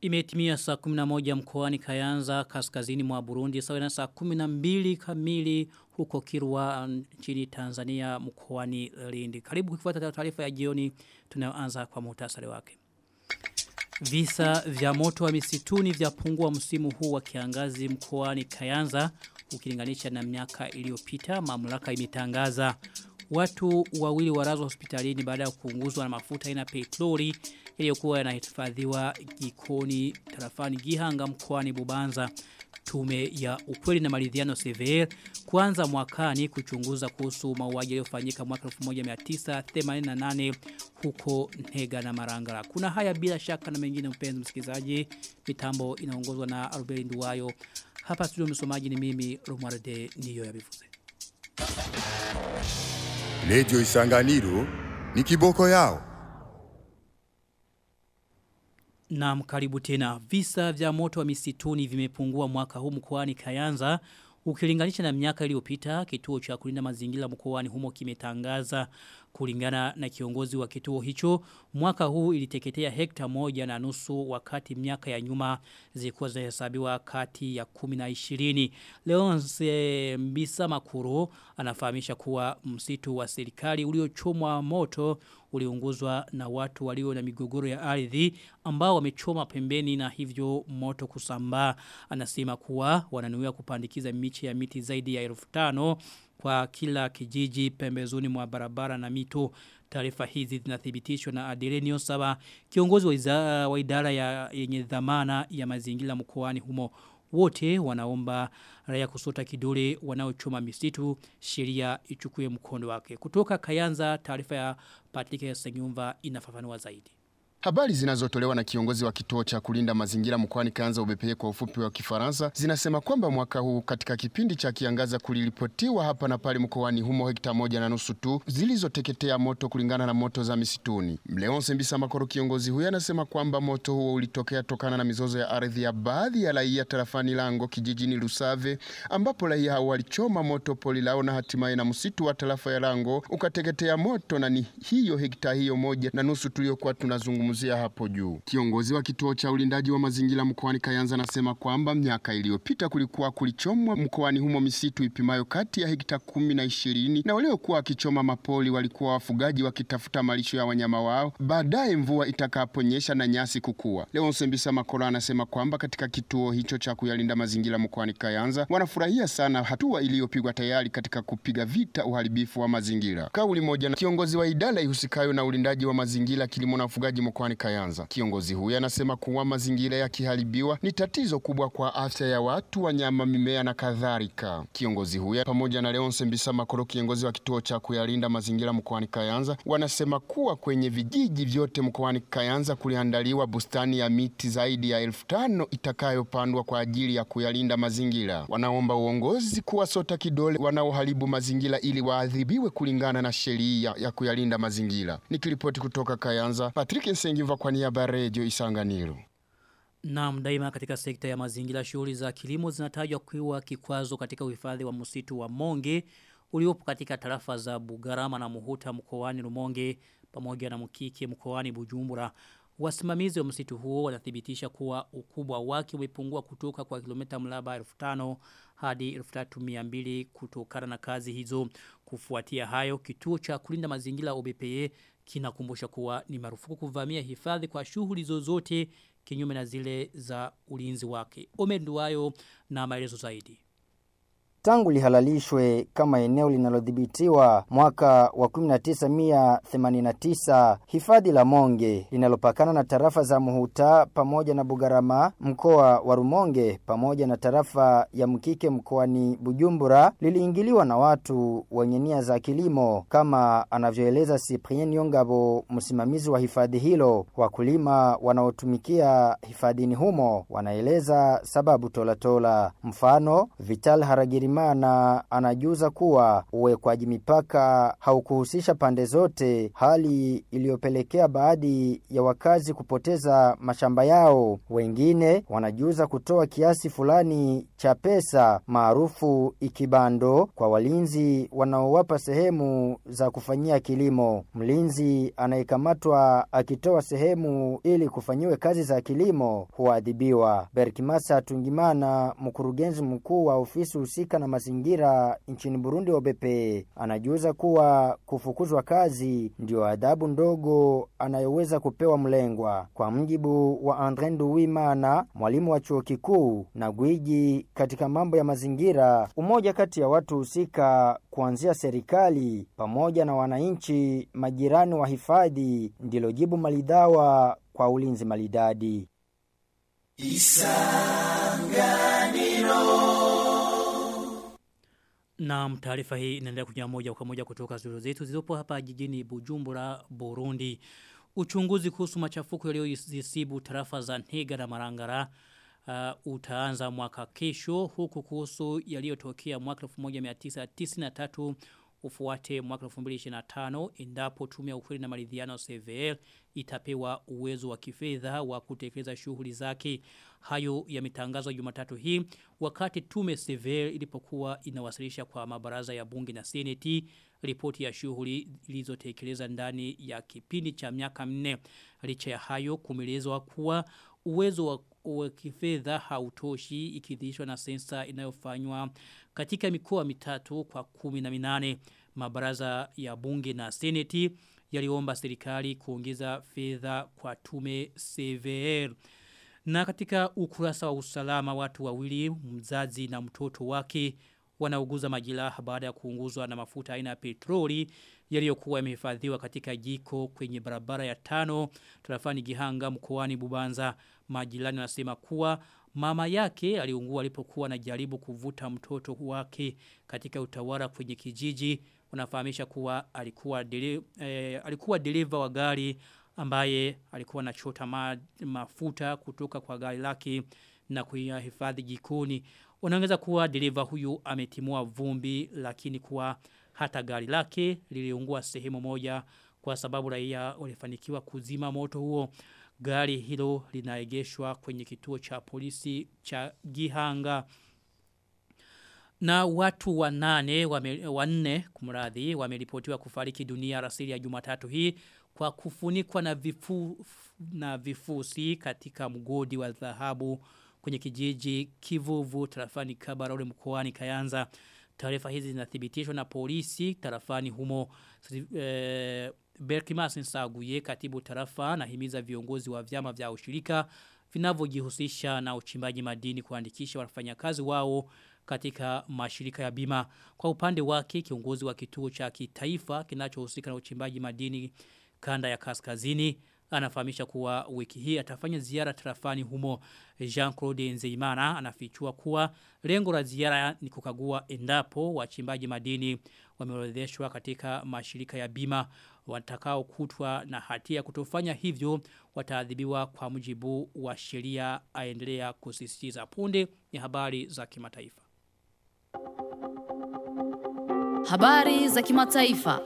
Imetimia saa 11 mkoani Kayanza kaskazini mwa Burundi sawa na saa 12 kamili huko Kirwa nchini Tanzania mkoani Lindi. Karibu kufuata taarifa ya jioni tunayoanza kwa muhtasari wake. Visa vya moto wa misituni vya pungua msimu huu wa kiangazi mkoani Kayanza ukilinganisha na miaka iliyopita mamlaka imetangaza watu wawili warazwa hospitalini baada ya kuunguzwa na mafuta ina petroli iliyokuwa yanahifadhiwa jikoni tarafani Gihanga mkoani Bubanza tume ya ukweli na maridhiano CVR kuanza mwakani kuchunguza kuhusu mauaji yaliyofanyika mwaka 1988 huko Ntega na Marangara. Kuna haya bila shaka na mengine mpenzi msikilizaji. Mitambo inaongozwa na Albert Nduwayo. Hapa studio msomaji ni mimi Romualde Niyo ya Bivuze. Radio Isanganiro ni kiboko yao. Na karibu tena visa vya moto wa misituni vimepungua mwaka huu mkoani Kayanza ukilinganisha na miaka iliyopita kituo cha kulinda mazingira mkoani humo kimetangaza kulingana na kiongozi wa kituo hicho mwaka huu iliteketea hekta moja na nusu wakati miaka ya nyuma zilikuwa zinahesabiwa kati ya 10 na 20 Leonce Mbisa Makuru anafahamisha kuwa msitu wa serikali uliochomwa moto uliunguzwa na watu walio na migogoro ya ardhi ambao wamechoma pembeni na hivyo moto kusambaa anasema kuwa wananuia kupandikiza miche ya miti zaidi ya 1500 kwa kila kijiji pembezoni mwa barabara na mito taarifa hizi zinathibitishwa na Adelenio Saba kiongozi wa, iza, wa idara ya yenye dhamana ya mazingira mkoani humo wote wanaomba raia kusota kidole wanaochoma misitu sheria ichukue mkondo wake kutoka Kayanza taarifa ya Patrick Senyumva inafafanua zaidi Habari zinazotolewa na kiongozi wa kituo cha kulinda mazingira mkoani Kaanza UBPE kwa ufupi wa Kifaransa zinasema kwamba mwaka huu katika kipindi cha kiangaza kuliripotiwa hapa na pale mkoani humo hekta moja na nusu tu zilizoteketea moto kulingana na moto za misituni. Mleonse Mbisa Makoro kiongozi huyo anasema kwamba moto huo ulitokea tokana na mizozo ya ardhi ya baadhi ya raia tarafani Lango kijijini Lusave ambapo raia hao walichoma moto poli lao na hatimaye na msitu wa tarafa ya Lango ukateketea moto na ni hiyo hekta hiyo moja na nusu tuliyokuwa tunazungumza kuzungumzia hapo juu. Kiongozi wa kituo cha ulindaji wa mazingira mkoani Kayanza anasema kwamba miaka iliyopita kulikuwa kulichomwa mkoani humo misitu ipimayo kati ya hekta kumi na ishirini na waliokuwa wakichoma mapoli walikuwa wafugaji wakitafuta malisho ya wanyama wao, baadaye mvua itakaponyesha na nyasi kukua. Leo Sembisa Makora anasema kwamba katika kituo hicho cha kuyalinda mazingira mkoani Kayanza wanafurahia sana hatua iliyopigwa tayari katika kupiga vita uharibifu wa mazingira. Kauli moja na kiongozi wa idara ihusikayo na ulindaji wa mazingira, kilimo na ufugaji mkoani Kayanza. Kiongozi huyu anasema kuwa mazingira yakiharibiwa ni tatizo kubwa kwa afya ya watu, wanyama, mimea na kadhalika. Kiongozi huyu pamoja na Leonce Mbisa Makoro, kiongozi wa kituo cha kuyalinda mazingira mkoani Kayanza, wanasema kuwa kwenye vijiji vyote mkoani Kayanza kuliandaliwa bustani ya miti zaidi ya elfu tano itakayopandwa kwa ajili ya kuyalinda mazingira. Wanaomba uongozi kuwasota kidole wanaoharibu mazingira ili waadhibiwe kulingana na sheria ya kuyalinda mazingira. Nikiripoti kutoka Kayanza, Patrick Nsengiva kwa niaba ya Radio Isanganiro. Naam daima katika sekta ya mazingira shughuli za kilimo zinatajwa kuwa kikwazo katika uhifadhi wa msitu wa Monge uliopo katika tarafa za Bugarama na Muhuta mkoani Rumonge pamoja na Mkike mkoani Bujumbura. Wasimamizi wa msitu huo wanathibitisha kuwa ukubwa wake umepungua kutoka kwa kilomita mraba 1500 hadi 3200 kutokana na kazi hizo. Kufuatia hayo, kituo cha kulinda mazingira OBPE kinakumbusha kuwa ni marufuku kuvamia hifadhi kwa shughuli zozote kinyume na zile za ulinzi wake. Omenduayo na maelezo zaidi tangu lihalalishwe kama eneo linalodhibitiwa mwaka wa 1989 hifadhi la Monge linalopakana na tarafa za Muhuta pamoja na Bugarama mkoa wa Rumonge pamoja na tarafa ya Mkike mkoani Bujumbura liliingiliwa na watu wenye nia za kilimo kama anavyoeleza Cyprien Yongabo msimamizi wa hifadhi hilo wakulima wanaotumikia hifadhini humo wanaeleza sababu tolatola mfano Vital Haragirima Tungimana anajuza kuwa uwekwaji mipaka haukuhusisha pande zote, hali iliyopelekea baadhi ya wakazi kupoteza mashamba yao. Wengine wanajuza kutoa kiasi fulani cha pesa maarufu ikibando kwa walinzi wanaowapa sehemu za kufanyia kilimo. Mlinzi anayekamatwa akitoa sehemu ili kufanyiwe kazi za kilimo huadhibiwa. Berkimasa Tungimana, mkurugenzi mkuu wa ofisi husika na mazingira nchini Burundi OBP, anajuza kuwa kufukuzwa kazi ndio adhabu ndogo anayoweza kupewa mlengwa. Kwa mjibu wa Andre Nduwimana, mwalimu wa chuo kikuu na gwiji katika mambo ya mazingira, umoja kati ya watu husika kuanzia serikali pamoja na wananchi majirani wa hifadhi ndilo jibu malidawa kwa ulinzi malidadi. Na taarifa hii inaendelea kuja moja kwa moja kutoka studio zetu zilizopo hapa jijini Bujumbura, Burundi. Uchunguzi kuhusu machafuko yaliyozisibu tarafa za Ntega na Marangara uh, utaanza mwaka kesho huku kuhusu yaliyotokea mwaka 1993 ufuate mwaka 2025 endapo tume ya ukweli na maridhiano CVL itapewa uwezo wa kifedha wa kutekeleza shughuli zake. Hayo yametangazwa Jumatatu hii wakati tume CVL ilipokuwa inawasilisha kwa mabaraza ya bunge na seneti ripoti ya shughuli ilizotekeleza ndani ya kipindi cha miaka minne. Licha ya hayo kumelezwa kuwa uwezo wa wa kifedha hautoshi ikidhishwa na sensa inayofanywa katika mikoa mitatu kwa kumi na minane mabaraza ya bunge na seneti yaliomba serikali kuongeza fedha kwa tume CVR. Na katika ukurasa wa usalama watu wawili mzazi na mtoto wake wanauguza majiraha baada ya kuunguzwa na mafuta aina ya petroli yaliyokuwa yamehifadhiwa katika jiko kwenye barabara ya tano tarafani Gihanga mkoani Bubanza majirani wanasema kuwa mama yake aliungua alipokuwa anajaribu kuvuta mtoto wake katika utawala kwenye kijiji wanafahamisha kuwa alikuwa dele, eh, alikuwa dereva wa gari ambaye alikuwa anachota ma, mafuta kutoka kwa gari lake na kuyahifadhi jikoni Wanaongeza kuwa dereva huyu ametimua vumbi lakini kuwa hata gari lake liliungua sehemu moja kwa sababu raia walifanikiwa kuzima moto huo. Gari hilo linaegeshwa kwenye kituo cha polisi cha Gihanga. Na watu wanane, wame, wanne kumradhi, wameripotiwa kufariki dunia rasili ya jumatatu hii kwa kufunikwa na, vifu, na vifusi katika mgodi wa dhahabu kwenye kijiji kivuvu tarafani kabarole mkoani kayanza. Taarifa hizi zinathibitishwa na polisi tarafani humo e, Berkimas Nsaguye katibu tarafa na himiza viongozi wa vyama vya ushirika vinavyojihusisha na uchimbaji madini kuandikisha wafanyakazi wao katika mashirika ya bima. Kwa upande wake kiongozi wa kituo cha kitaifa kinachohusika na uchimbaji madini kanda ya kaskazini anafahamisha kuwa wiki hii atafanya ziara tarafani humo Jean-Claude Nzeimana anafichua kuwa lengo la ziara ni kukagua endapo wachimbaji madini wameorodheshwa katika mashirika ya bima watakao kutwa na hatia kutofanya hivyo wataadhibiwa kwa mujibu wa sheria aendelea kusisitiza punde ni habari za kimataifa Habari za kimataifa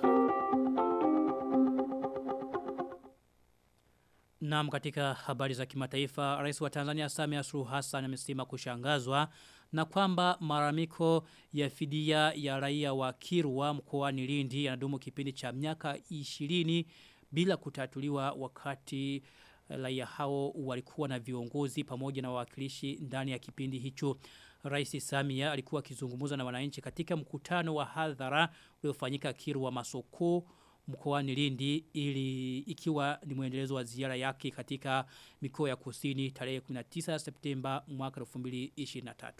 Naam katika habari za kimataifa, Rais wa Tanzania Samia Suluhu Hassan amesema kushangazwa na kwamba maramiko ya fidia ya raia wa Kirwa mkoani Lindi yanadumu kipindi cha miaka 20 bila kutatuliwa wakati raia hao walikuwa na viongozi pamoja na wawakilishi ndani ya kipindi hicho. Rais Samia alikuwa akizungumza na wananchi katika mkutano wa hadhara uliofanyika Kirwa Masoko mkoani Lindi ili ikiwa ni muendelezo wa ziara yake katika mikoa ya kusini tarehe 19 Septemba mwaka 2023.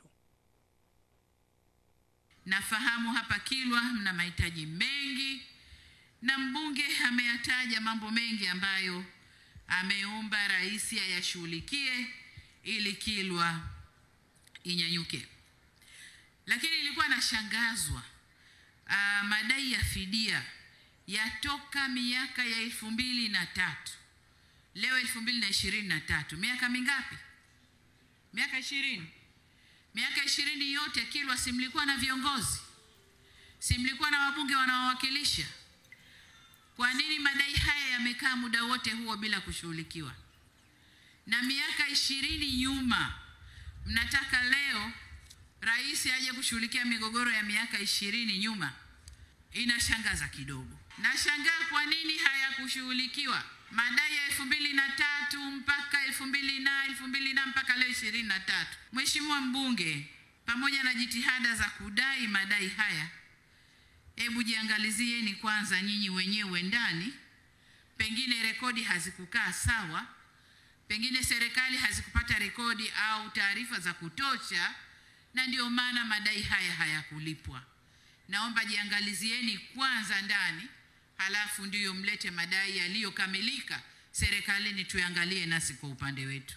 Nafahamu hapa Kilwa mna mahitaji mengi na mbunge ameyataja mambo mengi ambayo ameomba rais ayashughulikie ili Kilwa inyanyuke. Lakini ilikuwa nashangazwa uh, madai ya fidia yatoka miaka ya elfu mbili na tatu leo elfu mbili na ishirini na tatu miaka mingapi miaka ishirini Miaka ishirini yote Kilwa si mlikuwa na viongozi, si mlikuwa na wabunge wanaowakilisha? Kwa nini madai haya yamekaa muda wote huo bila kushughulikiwa? Na miaka ishirini nyuma, mnataka leo rais aje kushughulikia migogoro ya miaka ishirini nyuma? Inashangaza kidogo. Nashangaa kwa nini hayakushughulikiwa madai ya elfu mbili na tatu mpaka elfu mbili na elfu mbili na mpaka leo ishirini na tatu. Mheshimiwa mbunge, pamoja na jitihada za kudai madai haya, hebu jiangalizieni kwanza nyinyi wenyewe ndani, pengine rekodi hazikukaa sawa, pengine serikali hazikupata rekodi au taarifa za kutosha, na ndio maana madai haya hayakulipwa. Naomba jiangalizieni kwanza ndani, halafu ndiyo mlete madai yaliyokamilika serikalini, tuangalie nasi kwa upande wetu.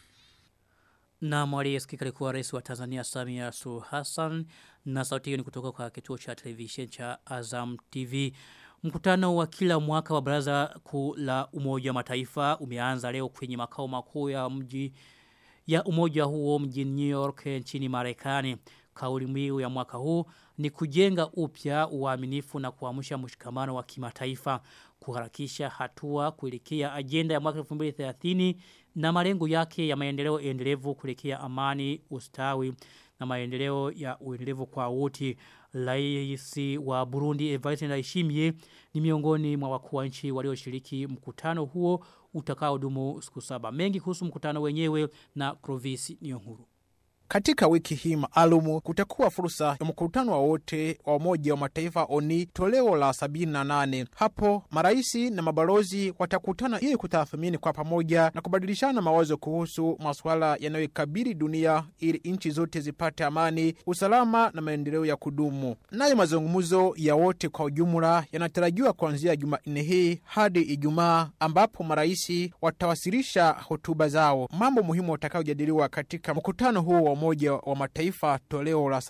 Na mwali esikika alikuwa rais wa Tanzania Samia Suluhu Hassan na sauti hiyo ni kutoka kwa kituo cha television cha Azam TV. Mkutano wa kila mwaka wa baraza kuu la umoja wa mataifa umeanza leo kwenye makao makuu ya mji ya umoja huo mjini New York nchini Marekani. Kauli mbiu ya mwaka huu ni kujenga upya uaminifu na kuamsha mshikamano wa kimataifa, kuharakisha hatua kuelekea ajenda ya mwaka 2030 na malengo yake ya maendeleo endelevu kuelekea amani, ustawi na maendeleo ya uendelevu kwa wote. Rais wa Burundi Evariste Ndayishimiye ni miongoni mwa wakuu wa nchi walioshiriki mkutano huo utakaodumu siku saba. Mengi kuhusu mkutano wenyewe na Clovis Nyonguru. Katika wiki hii maalumu kutakuwa fursa ya mkutano wa wote wa Umoja wa Mataifa ONI toleo la 78. Hapo maraisi na mabalozi watakutana ili kutathmini kwa pamoja na kubadilishana mawazo kuhusu masuala yanayoikabili dunia ili nchi zote zipate amani, usalama na maendeleo ya kudumu. Nayo mazungumzo ya wote kwa ujumla yanatarajiwa kuanzia Jumanne hii hadi Ijumaa, ambapo maraisi watawasilisha hotuba zao. Mambo muhimu watakayojadiliwa katika mkutano huo wa Umoja wa Mataifa toleo la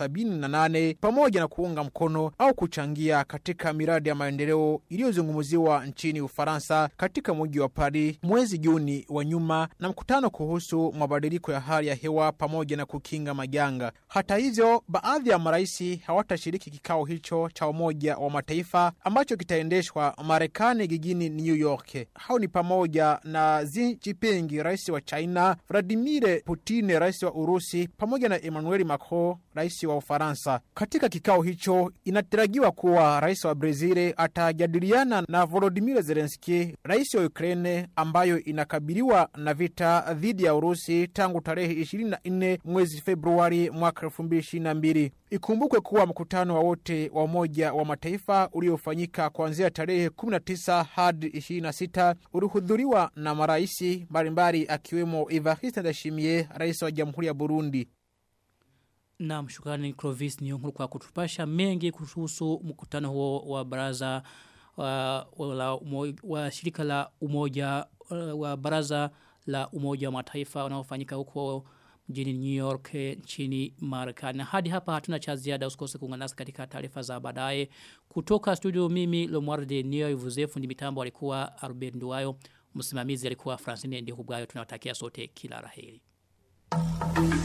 78 pamoja na kuunga mkono au kuchangia katika miradi ya maendeleo iliyozungumziwa nchini Ufaransa katika mji wa Paris mwezi Juni wa nyuma na mkutano kuhusu mabadiliko ya hali ya hewa pamoja na kukinga majanga. Hata hivyo, baadhi ya marais hawatashiriki kikao hicho cha Umoja wa Mataifa ambacho kitaendeshwa Marekani jijini New York. Hao ni pamoja na Xi Jinping, rais wa China, Vladimir Putin, rais wa Urusi pamoja na Emmanuel Macron, rais wa Ufaransa. Katika kikao hicho inatarajiwa kuwa rais wa Brazil atajadiliana na Volodymyr Zelensky, rais wa Ukraine, ambayo inakabiliwa na vita dhidi ya Urusi tangu tarehe 24 mwezi Februari mwaka 2022. Ikumbukwe kuwa mkutano wa wote wa Umoja wa Mataifa uliofanyika kuanzia tarehe 19 hadi 26 ulihudhuriwa na maraisi mbalimbali akiwemo Evariste Ndayishimiye, rais wa Jamhuri ya Burundi. Na mshukrani Clovis Nyonguru kwa kutupasha mengi kuhusu mkutano huo wa baraza wa, wa, umo, wa shirika la umoja wa baraza la umoja wa mataifa unaofanyika huko mjini New York nchini Marekani. Hadi hapa hatuna cha ziada usikose kuungana nasi katika taarifa za baadaye. Kutoka studio mimi Lomwarde Nio Ivuzefu ndi mitambo alikuwa Albert Nduwayo, msimamizi alikuwa Francine Ndihubwayo tunawatakia sote kila raheri.